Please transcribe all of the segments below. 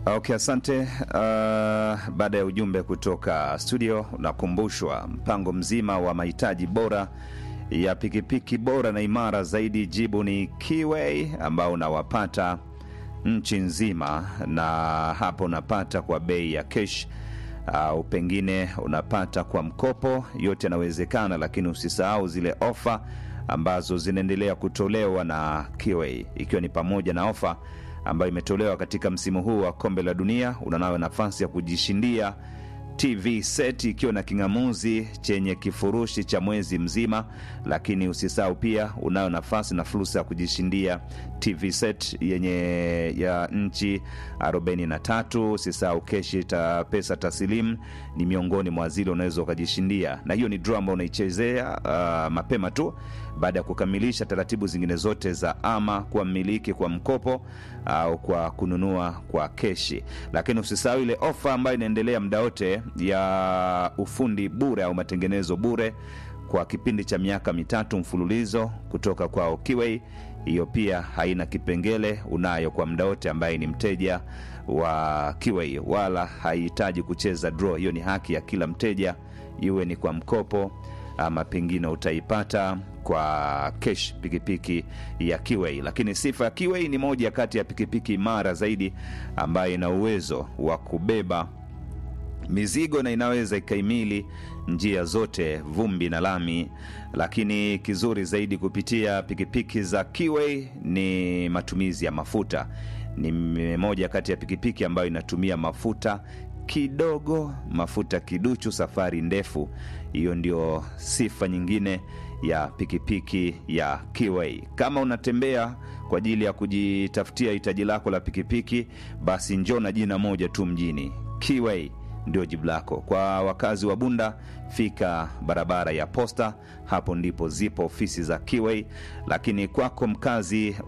Okay, asante. Uh, baada ya ujumbe kutoka studio, unakumbushwa mpango mzima wa mahitaji bora ya pikipiki bora na imara zaidi. Jibu ni Kiway ambao unawapata nchi nzima, na hapo unapata kwa bei ya kesh au pengine unapata kwa mkopo. Yote yanawezekana, lakini usisahau zile ofa ambazo zinaendelea kutolewa na Kiway, ikiwa ni pamoja na ofa ambayo imetolewa katika msimu huu wa kombe la dunia. Unanayo nafasi ya kujishindia TV set ikiwa na king'amuzi chenye kifurushi cha mwezi mzima, lakini usisahau pia unayo nafasi na fursa ya kujishindia TV set yenye ya nchi 43. Usisahau keshi ta pesa taslimu ni miongoni mwa zile unaweza ukajishindia, na hiyo ni draw ambayo unaichezea uh, mapema tu baada ya kukamilisha taratibu zingine zote za ama kwa mmiliki kwa mkopo au kwa kununua kwa keshi. Lakini usisahau ile ofa ambayo inaendelea muda wote ya ufundi bure au matengenezo bure kwa kipindi cha miaka mitatu mfululizo kutoka kwa Kiway. Hiyo pia haina kipengele, unayo kwa muda wote ambaye ni mteja wa Kiway, wala haihitaji kucheza draw. Hiyo ni haki ya kila mteja, iwe ni kwa mkopo ama pengine utaipata kwa kesh pikipiki ya Kiway. Lakini sifa ya Kiway ni moja kati ya pikipiki imara zaidi ambayo ina uwezo wa kubeba mizigo na inaweza ikaimili njia zote, vumbi na lami. Lakini kizuri zaidi kupitia pikipiki za Kiway ni matumizi ya mafuta. Ni moja kati ya pikipiki ambayo inatumia mafuta kidogo, mafuta kiduchu, safari ndefu. Hiyo ndio sifa nyingine ya pikipiki ya Kiway. Kama unatembea kwa ajili ya kujitafutia hitaji lako la pikipiki, basi njoo na jina moja tu mjini, Kiway ndio jibu lako. Kwa wakazi wa Bunda, fika barabara ya Posta, hapo ndipo zipo ofisi za Kiway. Lakini kwako mkazi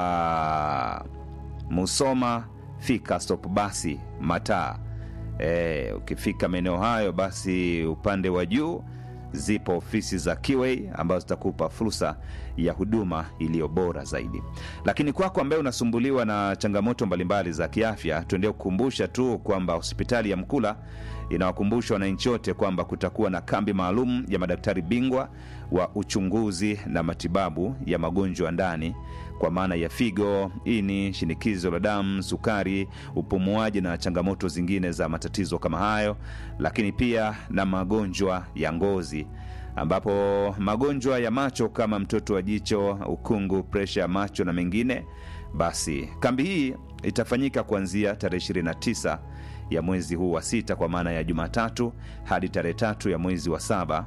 wa Musoma, fika stop basi Mataa. E, ukifika maeneo hayo basi upande wa juu zipo ofisi za Kiway ambazo zitakupa fursa ya huduma iliyo bora zaidi. Lakini kwako ambaye unasumbuliwa na changamoto mbalimbali za kiafya, tuendelee kukumbusha tu kwamba hospitali ya Mkula inawakumbusha wananchi wote kwamba kutakuwa na kambi maalum ya madaktari bingwa wa uchunguzi na matibabu ya magonjwa ndani kwa maana ya figo, ini, shinikizo la damu, sukari, upumuaji na changamoto zingine za matatizo kama hayo, lakini pia na magonjwa ya ngozi ambapo magonjwa ya macho kama mtoto wa jicho, ukungu, presha ya macho na mengine. Basi kambi hii itafanyika kuanzia tarehe 29 ya mwezi huu wa sita kwa maana ya Jumatatu hadi tarehe tatu ya mwezi wa saba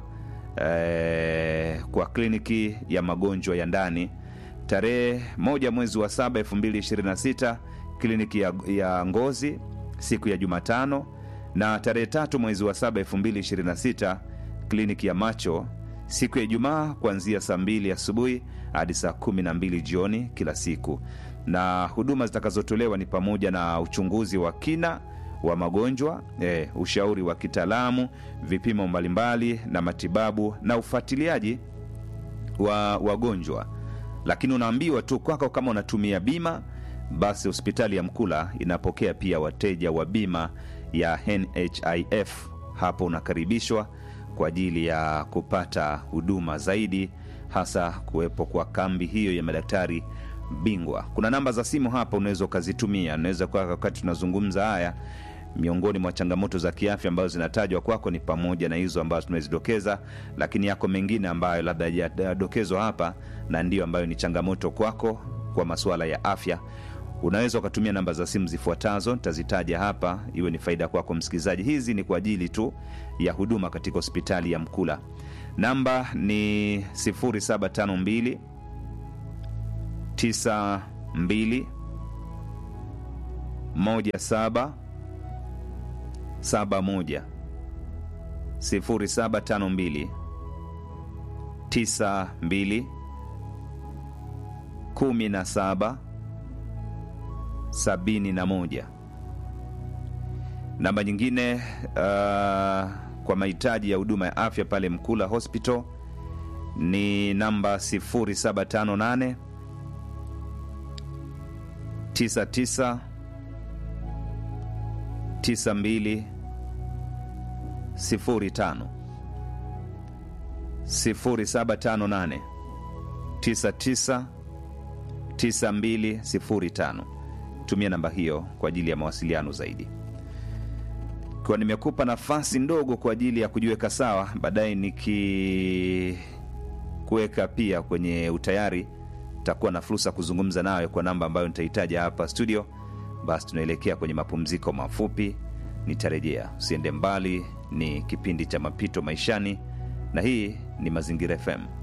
eh, kwa kliniki ya magonjwa ya ndani tarehe moja mwezi wa saba 2026 kliniki ya, ya ngozi siku ya Jumatano, na tarehe tatu mwezi wa saba 2026 kliniki ya macho siku ya Ijumaa kuanzia saa mbili asubuhi hadi saa kumi na mbili jioni kila siku, na huduma zitakazotolewa ni pamoja na uchunguzi wa kina wa magonjwa eh, ushauri wa kitaalamu, vipimo mbalimbali na matibabu na ufuatiliaji wa wagonjwa lakini unaambiwa tu kwako, kama unatumia bima, basi hospitali ya Mkula inapokea pia wateja wa bima ya NHIF. Hapo unakaribishwa kwa ajili ya kupata huduma zaidi, hasa kuwepo kwa kambi hiyo ya madaktari bingwa. Kuna namba za simu hapa unaweza ukazitumia, unaweza kwa wakati tunazungumza haya miongoni mwa changamoto za kiafya ambazo zinatajwa kwako ni pamoja na hizo ambazo tumezidokeza, lakini yako mengine ambayo labda hayajadokezwa hapa na ndiyo ambayo ni changamoto kwako kwa masuala ya afya. Unaweza ukatumia namba za simu zifuatazo, nitazitaja hapa, iwe ni faida kwako msikilizaji. Hizi ni kwa ajili tu ya huduma katika hospitali ya Mkula. Namba ni 0752 92 17 71 0752 92 17 71. Namba nyingine uh, kwa mahitaji ya huduma ya afya pale Mkula Hospital ni namba 0758 99 92 05 0758 99 9205. Tumia namba hiyo kwa ajili ya mawasiliano zaidi. Kwa nimekupa nafasi ndogo kwa ajili ya kujiweka sawa, baadaye nikikuweka pia kwenye utayari, takuwa na fursa kuzungumza nawe kwa namba ambayo nitahitaja hapa studio. Basi tunaelekea kwenye mapumziko mafupi, nitarejea. Usiende mbali, ni kipindi cha mapito maishani, na hii ni Mazingira FM.